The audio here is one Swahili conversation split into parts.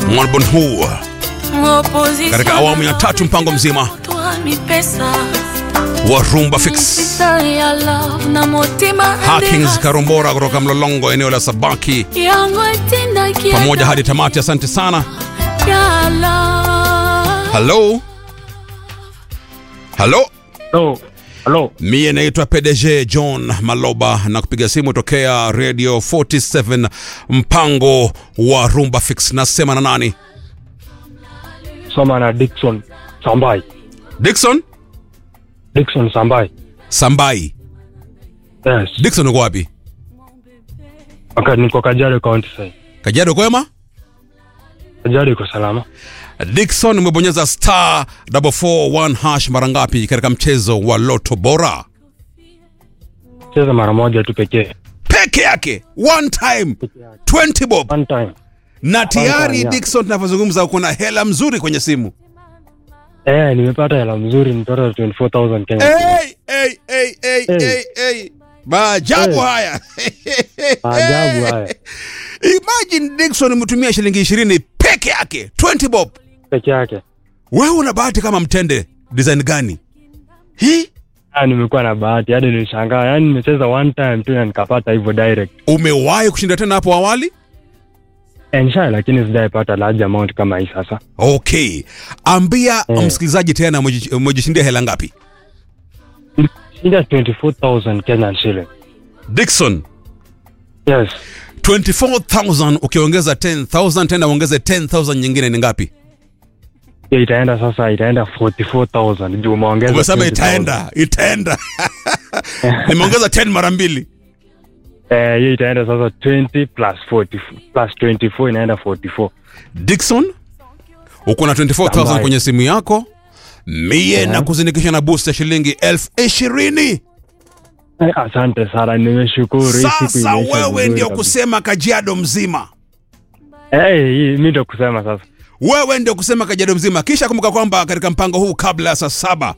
Mwalbon huu katika awamu ya tatu mpango mzima wa Rumba Fix. Hakings Karombora kutoka Mlolongo, eneo la Sabaki, pamoja hadi tamati. Asante sana. Halo, halo, Hello. Hello. mie naitwa PDG John Maloba na kupiga simu tokea Radio 47 mpango wa Rumba Fix. Nasema na nani? Soma na Dickson Sambai. Dickson Dickson Sambai. Sambai. Yes. Dickson uko wapi? Wakati niko Kajiado County sasa. Kajiado kwema? Kajiado iko salama. Dickson umebonyeza star 441 hash mara ngapi katika mchezo wa Loto Bora? Cheza mara moja tu pekee. Peke yake one time 20 bob, One time. na tayari yeah. Dickson, tunavyozungumza uko na hela mzuri kwenye simu. Eh, nimepata hela mzuri nipata 24000 Kenya. Hey, hey, hey, hey, Hey. hey, hey. Maajabu Hey. haya. Maajabu haya. Imagine Dickson umetumia shilingi 20 peke yake 20 bob. Peke yake. Wewe una bahati kama mtende design gani hii? Ah, nimekuwa na bahati hadi nilishangaa. Yaani nimecheza one time tu na nikapata hivyo direct. Umewahi kushinda tena hapo awali? Eh, nisha lakini sijaipata large amount kama hii sasa. Okay, ambia Eh. msikilizaji tena, umeji- umejishindia hela ngapi? Shinda 24000 Kenyan shilling. Dickson, Yes. 24000 ukiongeza 10000 tena uongeze 10000 nyingine ni ngapi? Hiyo itaenda sasa itaenda 44000 juu umeongeza. Umesema 20,000. itaenda, itaenda. Nimeongeza 10 mara mbili. Eh, hiyo itaenda sasa 20 plus 40 plus 24 inaenda 44. Dickson, uko na 24000 Standby. kwenye simu yako, mie Eh. na kuzindikisha na boost ya shilingi elfu ishirini. Eh, asante sana, nimeshukuru. Hii siku Sasa imeisha wewe vizuri ndio kabisa. kusema Kajiado mzima Eh, hii mimi ndio kusema sasa. wewe ndio kusema Kajiado mzima. Kisha kumbuka kwamba katika mpango huu kabla ya saa saba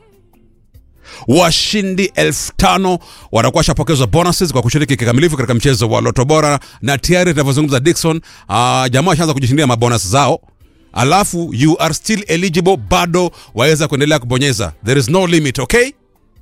washindi elfu tano watakuwa washapokezwa bonuses kwa kushiriki kikamilifu katika mchezo wa Loto Bora, na tayari tunavyozungumza Dickson, uh, jamaa washaanza kujishindia mabonus zao, alafu you are still eligible, bado waweza kuendelea kubonyeza, there is no limit. Okay,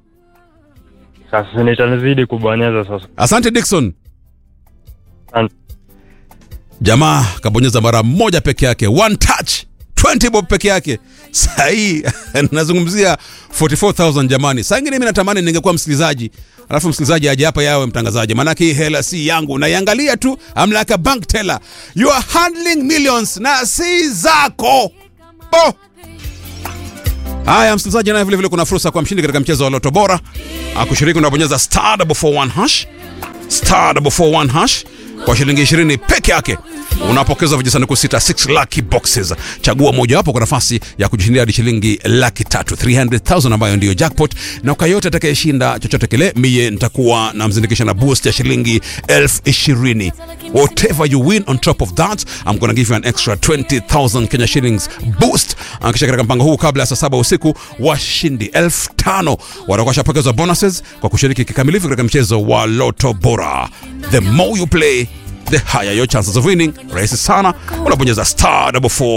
Sasa nitazidi kubonyeza sasa. asante Dickson. Asante. Jamaa kabonyeza mara moja peke yake, one touch 20 bob peke yake. Sahii nazungumzia 44000 jamani. Saa ingine mimi natamani ningekuwa msikilizaji, alafu msikilizaji aje hapa yawe mtangazaji, maanake hii hela si yangu, naiangalia tu I'm like a bank teller. You are handling millions na si zako. Oh. Haya, msikilizaji, naye vile vile kuna fursa kwa mshindi katika mchezo wa Loto Bora. Akushiriki unabonyeza star 441 hash star 441 hash kwa shilingi 20 peke yake unapokeza vijisanduku sita 6 lucky boxes. Chagua mojawapo kwa nafasi ya kujishindia hadi shilingi laki tatu 300,000 ambayo ndiyo jackpot, na kwa yote atakayeshinda chochote kile, mie nitakuwa na mzindikisha na boost ya shilingi elfu ishirini. Whatever you win on top of that I'm gonna give you an extra 20,000 Kenya shillings boost. Ah, Kisha katika mpango huu kabla ya saa saba usiku washindi elfu tano watakuwa washapokezwa bonuses kwa kushiriki kikamilifu katika mchezo wa Loto Bora. The more you play the higher your chances of winning. Rahisi sana, unabonyeza star 441